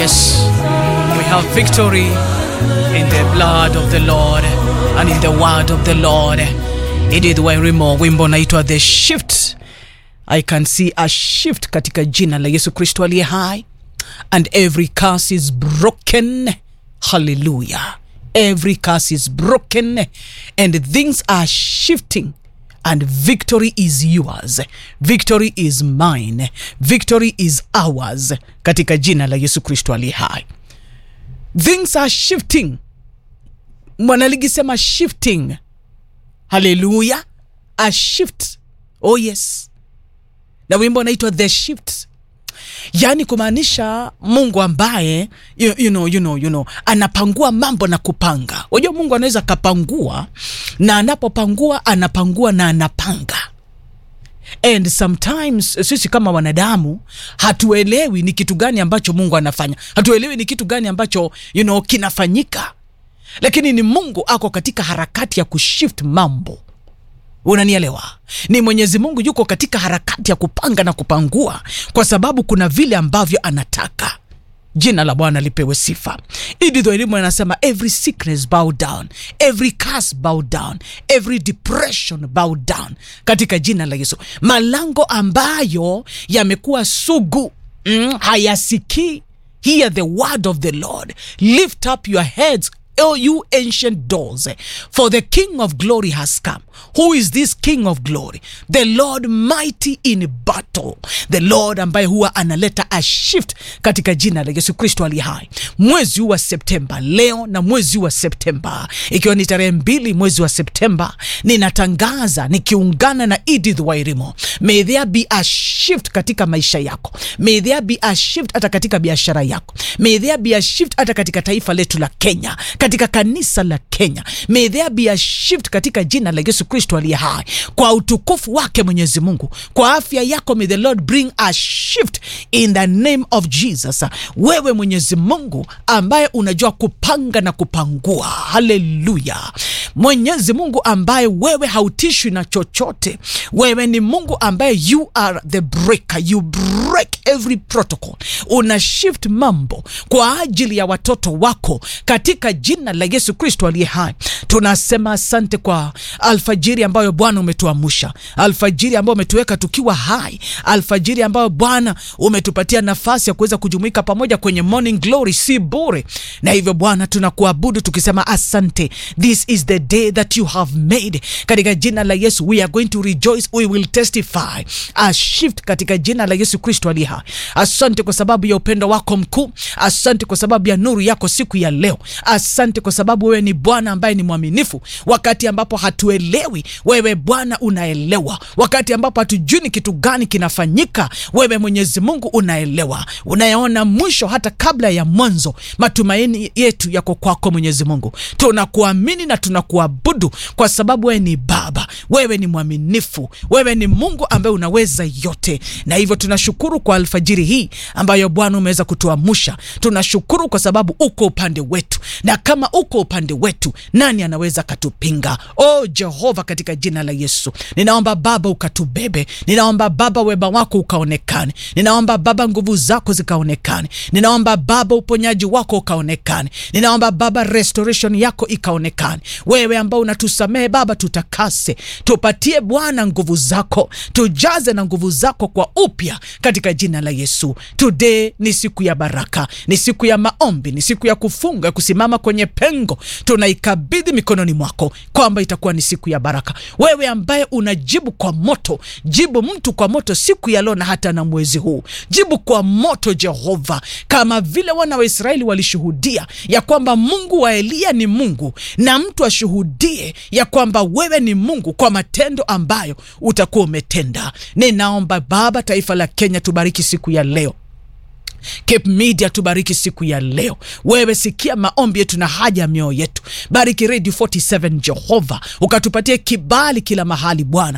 yes, we have victory in the blood of the Lord and in the word of the Lord. Edith Wairimo, wimbo naitwa The Shift. I can see a shift katika jina la Yesu Kristo aliye hai and every curse is broken. Hallelujah. Every curse is broken and things are shifting and victory is yours. Victory is mine. Victory is ours katika jina la Yesu Kristo aliye hai. Things are shifting. Mwanaligi sema shifting. Hallelujah. A shift. Oh yes. Na wimbo unaitwa The Shift yaani kumaanisha mungu ambaye you, you know, you know, you know, anapangua mambo na kupanga unajua mungu anaweza akapangua na anapopangua anapangua na anapanga and sometimes sisi kama wanadamu hatuelewi ni kitu gani ambacho mungu anafanya hatuelewi ni kitu gani ambacho you know, kinafanyika lakini ni mungu ako katika harakati ya kushift mambo unanielewa ni mwenyezi mungu yuko katika harakati ya kupanga na kupangua kwa sababu kuna vile ambavyo anataka jina la bwana lipewe sifa ididho elimu anasema every sickness bow down every curse bow down every depression bow down katika jina la yesu malango ambayo yamekuwa sugu mm, hayasikii hear the word of the lord lift up your heads O you ancient doors, for the King of glory has come. Who is this King of glory? The Lord mighty in battle, the Lord ambaye huwa analeta a shift katika jina la Yesu Kristo ali hai. Mwezi huu wa Septemba leo na mwezi huu wa Septemba ikiwa ni tarehe mbili mwezi wa Septemba, ninatangaza nikiungana na Edith Wairimo, may there be a shift katika maisha yako, may there be a shift hata katika biashara yako, may there be a shift hata katika taifa letu la Kenya katika kanisa la Kenya. May there be a shift katika jina la Yesu Kristo aliye hai, kwa utukufu wake Mwenyezi Mungu, kwa afya yako. May the Lord bring a shift in the name of Jesus. Wewe Mwenyezi Mungu ambaye unajua kupanga na kupangua, haleluya. Mwenyezi Mungu ambaye wewe hautishwi na chochote, wewe ni Mungu ambaye you are the breaker, you break every protocol, una shift mambo kwa ajili ya watoto wako katika jina la Yesu Kristo aliye hai. Tunasema asante kwa alfajiri ambayo Bwana umetuamsha, alfajiri ambayo umetuweka tukiwa hai, alfajiri ambayo Bwana umetupatia nafasi ya kuweza kujumuika pamoja kwenye morning glory, si bure. Na hivyo Bwana tunakuabudu tukisema asante, this is the day that you have made. Katika jina la Yesu we are going to rejoice, we will testify a shift katika jina la Yesu Kristo aliye hai. Asante kwa sababu ya upendo wako mkuu, asante kwa sababu ya nuru yako siku ya leo. Asante kwa sababu wewe ni Bwana ambaye ni mwaminifu. Wakati ambapo hatuelewi, wewe Bwana unaelewa. Wakati ambapo hatujui ni kitu gani kinafanyika, wewe Mwenyezi Mungu unaelewa, unayaona mwisho hata kabla ya mwanzo. Matumaini yetu yako kwako Mwenyezi Mungu, tunakuamini na tunakuabudu kwa sababu wewe ni Baba, wewe ni mwaminifu, wewe ni Mungu ambaye unaweza yote, na hivyo tunashukuru kwa alfajiri hii ambayo Bwana umeweza kutuamsha. Tunashukuru kwa sababu uko upande wetu na kama uko upande wetu, nani anaweza katupinga? O Jehova, katika jina la Yesu ninaomba Baba ukatubebe, ninaomba Baba wema wako ukaonekane, ninaomba Baba nguvu zako zikaonekane, ninaomba Baba uponyaji wako ukaonekane, ninaomba Baba restoration yako ikaonekane. Wewe ambao unatusamehe Baba, tutakase, tupatie Bwana nguvu zako, tujaze na nguvu zako kwa upya katika jina la Yesu. Today ni siku ya baraka, ni siku ya maombi, ni siku ya kufunga, kusimama kwenye pengo, tunaikabidhi mikononi mwako kwamba itakuwa ni siku ya baraka. Wewe ambaye unajibu kwa moto, jibu mtu kwa moto siku ya leo na hata na mwezi huu, jibu kwa moto Jehova, kama vile wana wa Israeli walishuhudia ya kwamba Mungu wa Eliya ni Mungu, na mtu ashuhudie ya kwamba wewe ni Mungu kwa matendo ambayo utakuwa umetenda. Ninaomba Baba, taifa la Kenya tubariki siku ya leo. Cape Media tubariki siku ya leo. Wewe sikia maombi yetu na haja ya mioyo yetu. Bariki Radio 47 Jehova, ukatupatie kibali kila mahali Bwana,